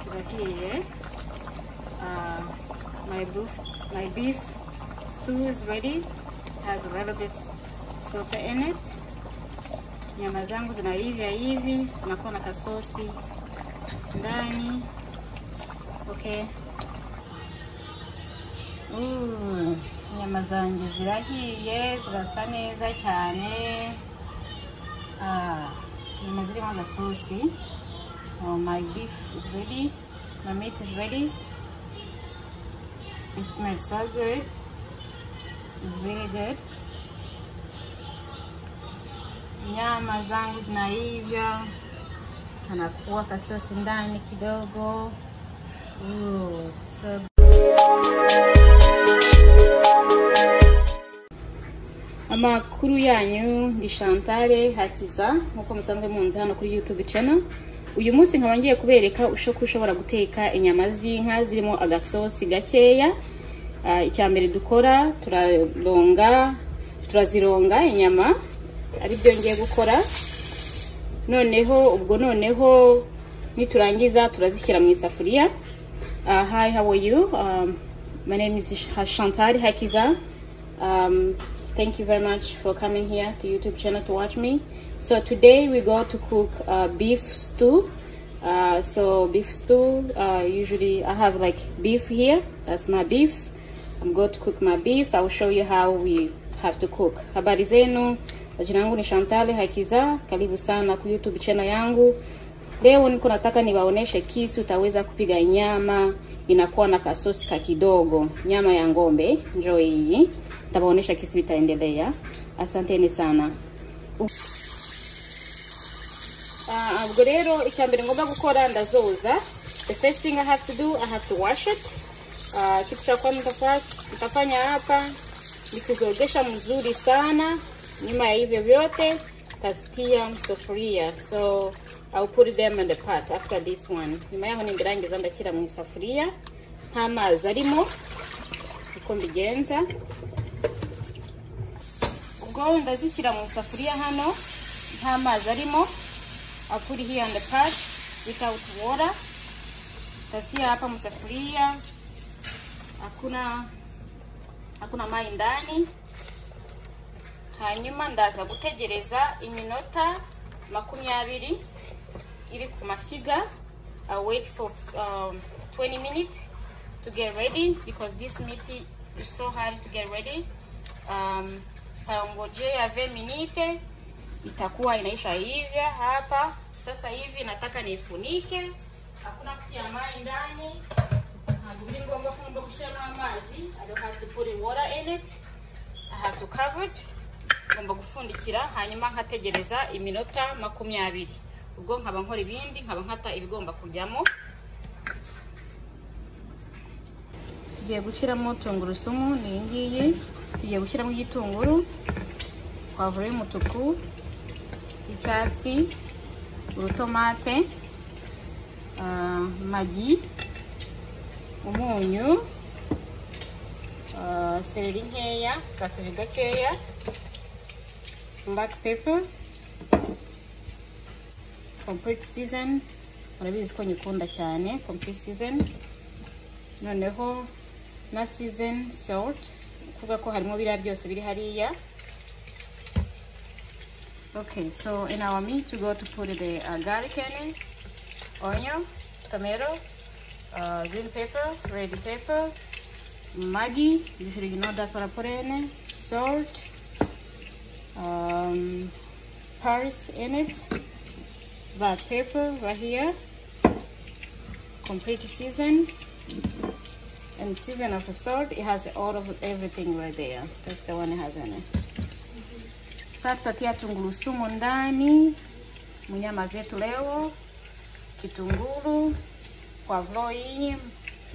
over here. Uh, my beef, my beef stew is ready. Has a little bit sopa in it. Nyama zangu zinaiva hivi, zinakuwa na kasosi ndani. Okay. Ooh, nyama zanjye zirahiye zirasa neza cyane Ah, nyama zirimo agasosi so my beef is ready my meat is ready it smells so good it's very good nyama zangu zinaivya anakuwa kasosi ndani kidogo Ooh, so amakuru yanyu ndi Chantal hakiza nk'uko musanzwe munzi hano kuri YouTube channel uyu munsi nkaba ngiye kubereka uko ushobora guteka inyama z'inka zirimo agasosi gakeya Ah, icya mbere dukora turaronga turazironga inyama ari byo ngiye gukora noneho ubwo noneho niturangiza turazishyira mu isafuriya Ah, hi how are you um, my name is Chantal Hakiza um, thank you very much for coming here to YouTube channel to watch me so today we go to cook uh, beef stew uh, so beef stew uh, usually I have like beef here that's my beef I'm going to cook my beef I will show you how we have to cook habari zenu jina langu ni Chantal Hakiza karibu sana ku YouTube channel yangu Leo niko nataka niwaoneshe kisi utaweza kupiga nyama inakuwa na kasosi ka kidogo, nyama ya ng'ombe. Njoo hii, nitawaonesha kisi itaendelea. Asanteni sana. Uh, ubwo rero icya mbere ngomba gukora ndazoza. The first thing I have to do I have to wash it. Uh, kitu cha kwanza nitafa- nitafanya hapa ni kuzogesha mzuri sana. Nyuma ya hivyo vyote tazitia msufuria so I'll put them in the pot after this one. Nyuma yaho nindirangiza ndashyira mu isafuriya nta mazi arimo uko mbigenza ubwo ndazishyira mu isafuriya hano nta mazi arimo I'll put it here on the pot without water. Tasia hapa msafuria, hakuna hakuna mai ndani. Hanyuma ndaza gutegereza iminota makumyabiri iri ku mashyiga. I wait for um, 20 minutes to get ready because this meat is so hard to get ready. Um, taongojea 20 minutes itakuwa inaisha hivyo hapa sasa hivi nataka nifunike hakuna kutia mai ndani ntabwo biri ngombwa ko ngomba gushyiramo amazi i don't have to put in water in it i have to cover it ngomba gupfundikira hanyuma nkategereza iminota makumyabiri ubwo nkaba nkora ibindi nkaba nkata ibigomba kujyamo tugiye gushyiramo tungurusumu ni iyi ngiyi tugiye gushyiramo igitunguru pavuro y'umutuku y'icyatsi urutomate ah, magi umunyu ah, seleri nkeya kaseleri gakeya black pepper complete season murabizi ko nyikunda cyane complete season noneho na season salt kuvuga ko harimo biriya byose biri hariya Okay, so in our meat, we go to put the uh, garlic in it, onion, tomato, uh, green pepper, red pepper, Maggi, usually you know that's what I put in it, salt, um, pars in it, black pepper right here, complete season, and season of the salt, it has all of everything right there. That's the one it has in it. Sasa tutatia tunguru sumu ndani munyama zetu leo, kitunguru, pavlo hii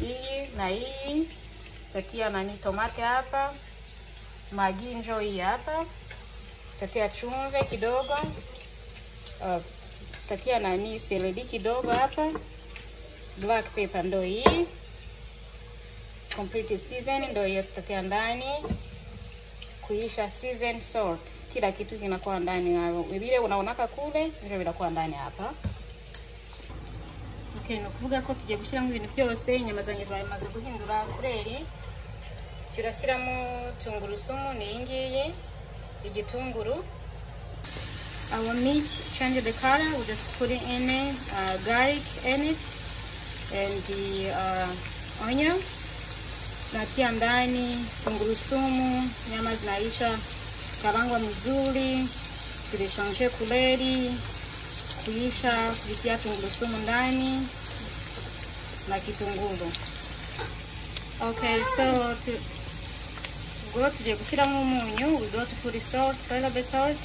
hii na hii, tutatia nani tomate hapa, magi njo hii hapa, tutatia chumvi kidogo, uh, tutatia nani seleri kidogo hapa, black pepper ndo hii, complete season ndo hiyo tutatia ndani kuisha season salt kila kitu kinakuwa ndani hapo vile unaonaka kule ndio vinakuwa ndani hapa ni ukuvuga ko tugiye gushyiramo ibintu byose inyama zanjye zamaze guhindura kureri turashyiramo tungurusumu ni iyi ngiyi igitunguru our meat change the color we just put in it, uh, garlic in it and the uh, onion natia ndani tungurusumu nyama zinaisha karangwa mzuri tulishanshe kuleli kuisha kuitia tungurusumu ndani na kitunguru okay so to, ubwo tugiye gushyiramo umunyu we go to put salt soluble salt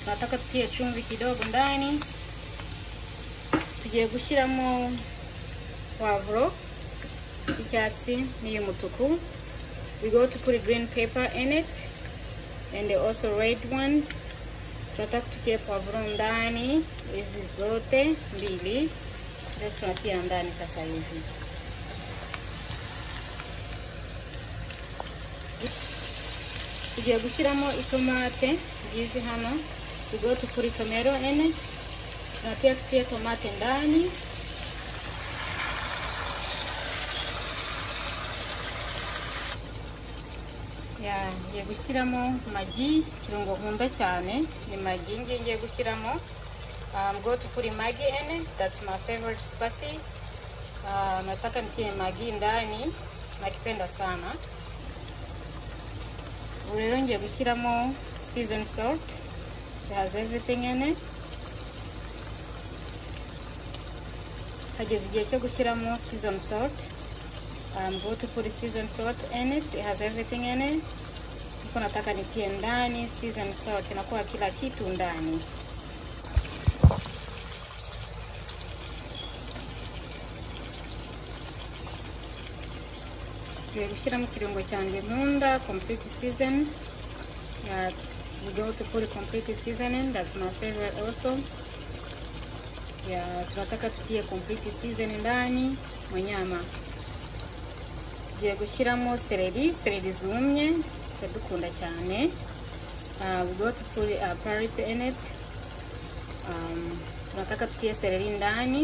tunataka tutie chumvi kidogo ndani tugiye gushyiramo wavro y'icyatsi n'iy'umutuku we go to put green paper in it and also red one tunataka tutie pavuro ndani hizi zote mbili ndio tunatia ndani sasa hivi tugiye gushyiramo itomate ngizi hano we go to put tomato in it tunatia tutie tomate ndani ngiye gushyiramo magi kirungo nkunda cyane ni magi ngiye ngiye gushyiramo um, go to put magi in it. that's my favorite spicy uh, nataka nitie magi ndani nakipenda sana ubu rero ngiye gushyiramo season salt it has everything in it hageze igihe cyo gushyiramo season salt um, go to put season salt in it it has everything in it niko nataka nitie ndani season salt inakuwa kila kitu ndani tugiye gushyiramo ikirungo cyanjye nkunda complete season yeah, we go to put complete seasoning that's my favorite also yeah, tunataka tutie complete season ndani mu nyama tugiye gushyiramo seleri seleri zumye iradukunda cyane ubwo turi parisi eneti tunataka tutie seleri ndani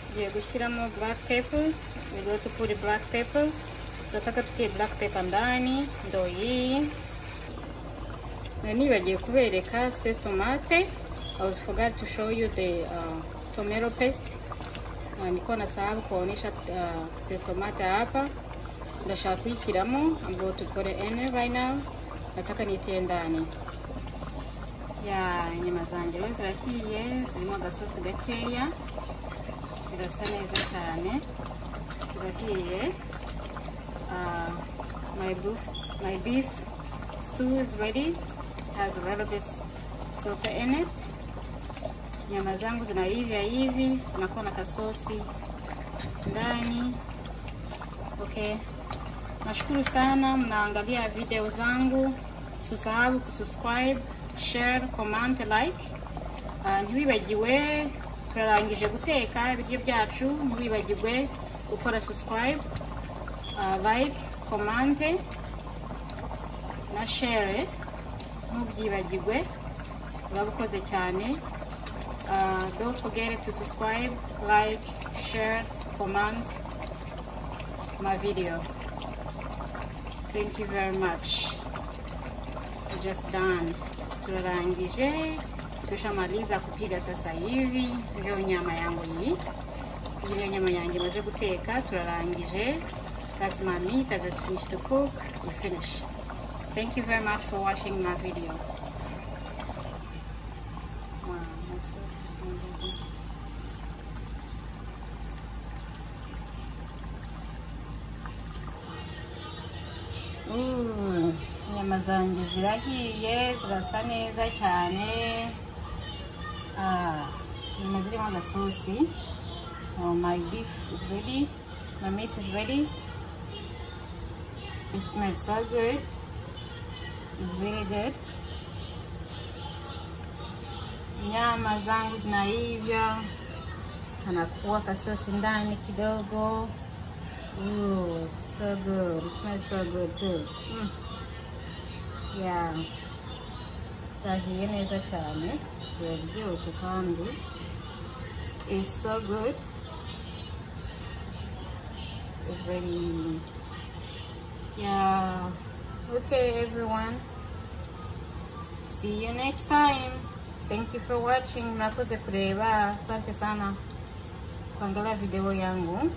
tugiye gushyiramo burake pepa ubwo turi burake pepa tunataka tutie burake pepa ndani ndo iyi nibagiye kubereka sitesitomate I was forgot to show you the uh, tomato paste. Uh, niko nasahau kuonyesha uh, sestomata hapa, ndashaka kuishyiramo ambayo tukore ene right now, nataka nitie ndani ya nyama zanjye rero zirahiye, zirimo agasosi gakeya, zirasa neza cyane, zirahiye. Uh, my beef, my beef stew is ready, has a little bit soap in it nyama zangu zinaiva hivi zinakuwa na kasosi ndani okay nashukuru sana mnaangalia video zangu susahau kusubscribe share comment like uh, ntiwibagiwe turarangije guteka ibiryo byacu ntiwibagirwe gukora subscribe uh, like comment na share ntubyibagirwe urabukoze cyane Uh, don't forget to subscribe, like, share, comment my video. Thank you very much. We're just done. Turarangije, tushamaliza kupiga sasa hivi. Ndio nyama yangu hii. Ile nyama yangu imaze guteka, turarangije. That's my meat. I just finished to cook. We finish. Thank you very much for watching my video. Wow, my sauce is unbelievable. inyama zanjye zirahiye zirasa neza cyane inyama zirimo agasosi my beef is ready my meat is ready it smells so good it's really good nyama zangu zinaivya, anakuwa kasosi ndani kidogo. Ooh, so good. It smells so good too. Mm. Yeah. zahiye neza cyane ziraryoshye kandi it's so good it's very yeah okay everyone see you next time thank you for watching murakoze kureba asante sana kuangalia video yangu